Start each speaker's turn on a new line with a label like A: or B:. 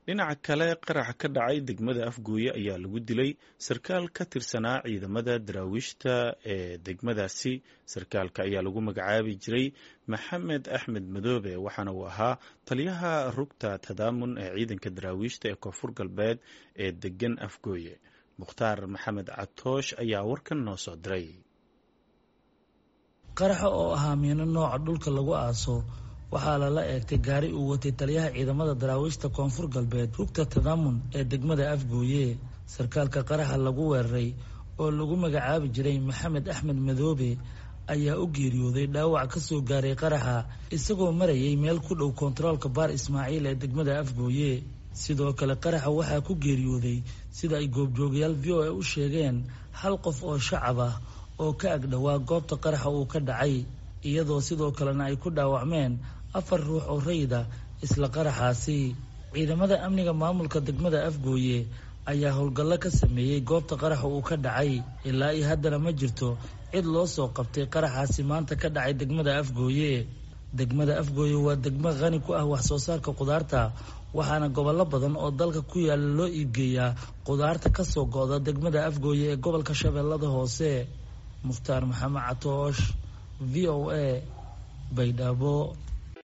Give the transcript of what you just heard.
A: dhinaca kale qaraxa ka dhacay degmada afgooye ayaa lagu dilay sarkaal ka tirsanaa ciidamada daraawiishta ee degmadaasi sarkaalka ayaa lagu magacaabi jiray maxamed axmed madoobe waxaana uu ahaa taliyaha rugta tadaamun ee ciidanka daraawiishta ee koonfur galbeed ee degan afgooye mukhtaar maxamed catoosh ayaa warkan noo soo diray
B: qaraxa oo ahaa miino nooca dhulka lagu aaso waxaa lala eegtay gaari uu watay taliyaha ciidamada daraawiishta koonfur galbeed rugta tadaamun ee degmada afgooye sarkaalka qaraxa lagu weeraray oo lagu magacaabi jiray maxamed axmed madoobe ayaa u geeriyooday dhaawac ka soo gaaray qaraxa isagoo marayay meel ku dhow kontaroolka baar ismaaciil ee degmada afgooye sidoo kale qaraxa waxaa ku geeriyooday sida ay goobjoogayaal v o a u sheegeen hal qof oo shacab ah oo ka agdhowaa goobta qaraxa uu ka dhacay iyadoo sidoo kalena ay ku dhaawacmeen afar ruux oo rayida isla qaraxaasi ciidamada amniga maamulka degmada afgooye ayaa howlgallo ka sameeyey goobta qaraxa uu ka dhacay ilaa iyo haddana ma jirto cid loo soo qabtay qaraxaasi maanta ka dhacay degmada afgooye degmada afgooye waa degmo qani ku ah wax soo saarka khudaarta waxaana gobollo badan oo dalka ku yaala loo iibgeeyaa khudaarta ka soo go'da degmada afgooye ee gobolka shabeellada hoose mukhtaar maxamed catoosh v o a baydhabo